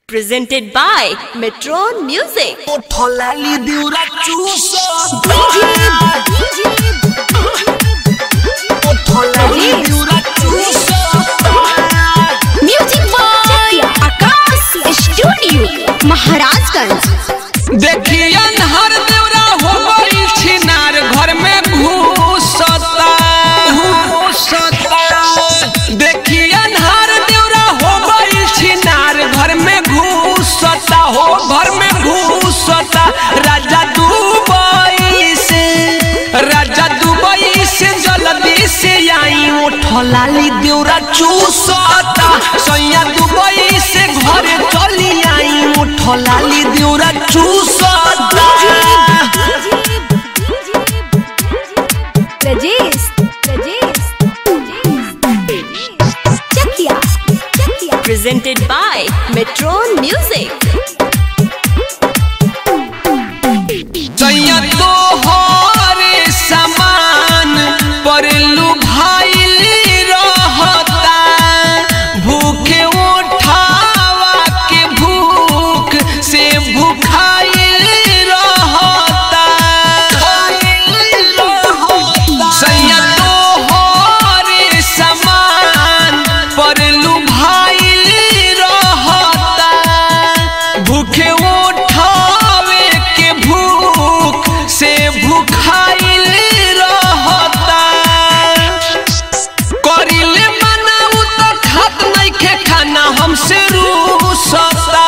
Presented by Metron Music. Ottolelli di un racciuso Ottolelli di un racciuso music boy Akash studio Maharajganj देखिए हर देवरा हो गई छिनार घर में घुसता घुसता देखिए हर देवरा हो गई छिनार घर में घुसता हो घर में घुसता राजा दुबई से राजा दुबई से जल्दी से आई उठलाली देवरा चूसता सैया दुबई से घरे चली आई उठलाली देवरा चूसता रजेश रजेश चकिया चकिया Presented by Metron Music. सैया तो हरे समान पर लुभाइल रहता भूखे उठावा के भूख से भूखाइल रहता सैया तो हरे समान पर लुभाइल रहता भूखे उठावे के भूख से भूखाइल रहता करिले मनाऊ तो खात नहीं के खाना हमसे रूसता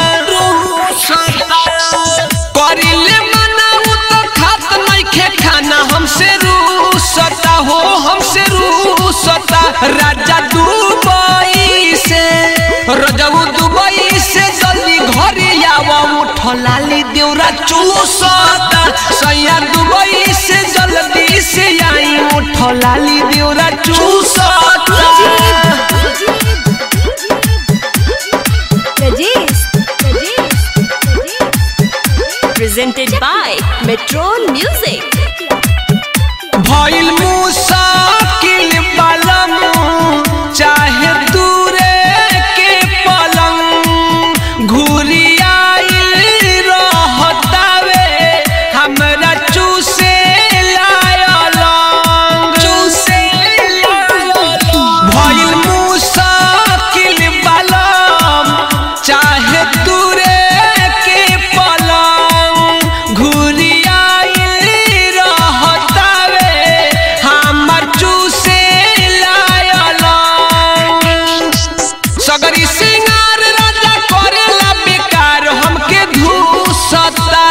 करिले मनाऊ तो खात नहीं के खाना हमसे रूसता हो हमसे रूसता राजा दुबई से रजऊ दुबई से जल्दी घरे आवा उठलाली देवरा चूसता सैया दुबई से जल्दी से आई उठलाली देवरा चूसता रजेश रजेश Presented by Metron Music. भइल मुसाकिल पलम चाहे दूरे के पलंग घुरियाइल रहतावे हमरा चूसे लायलंग चूसे भइल मुसाकिल पलम चाहे दूरे के पलंग घुरियाइल रहतावे हमर चूसे लायलंग सगरी सिंगार राजा करेला बेकार हमके धूसता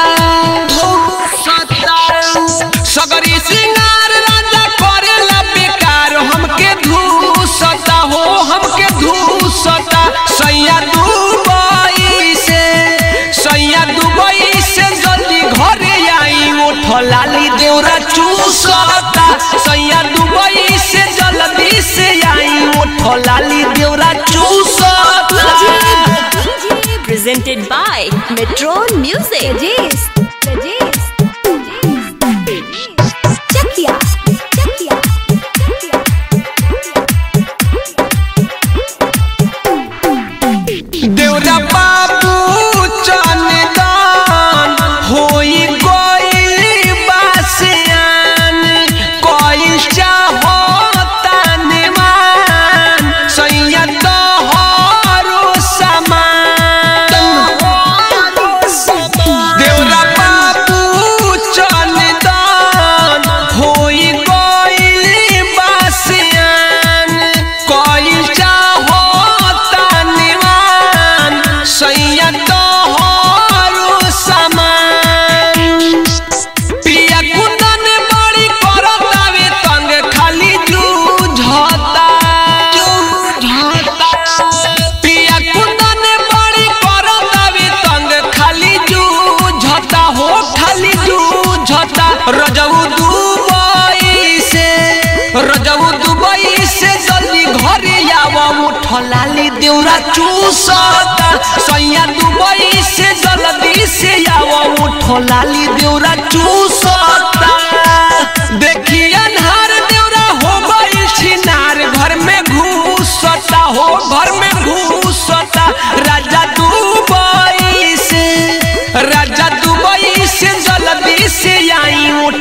सगरी सिंगार राजा करेला बेकार हमके धूसता हो हमके धूसता सैया दुबई से सैया दुबई से जल्दी घरे आई उठलाली देवरा चूसता सैया दुबई से जल्दी से आई उठलाली देवरा चूसता Presented by Metron Music. रजेश रजेश चकिया चकिया देवरा बाबू चंदन होई गइल बासियान कइल चाहो तनमान सैया तोहरो समान देवरा बाबू चंदन होई गइल बासियान कइल चाहो तनमान सैया तोहरो समान पिया कुंदन बड़ी करतावे तंग खाली जूझता पिया कुंदन बड़ी करतावे तंग खाली जूझता हो खाली जूझता रजऊ दुबई से रजऊ दुबई से जल्दी घरे आवा उठलाली देवरा चूसता सैया दुबई से जल्दी से आवा उठलाली देवरा चूसता देखिए हर देवरा हो गई छिनार घर में घुसता हो घर में घुसता राजा तू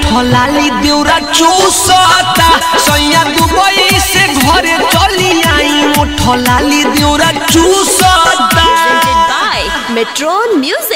उठलाली देउरा चूसता सैया दुबई से घरे चली आई उठलाली देउरा चूसता Presented by Metron Music.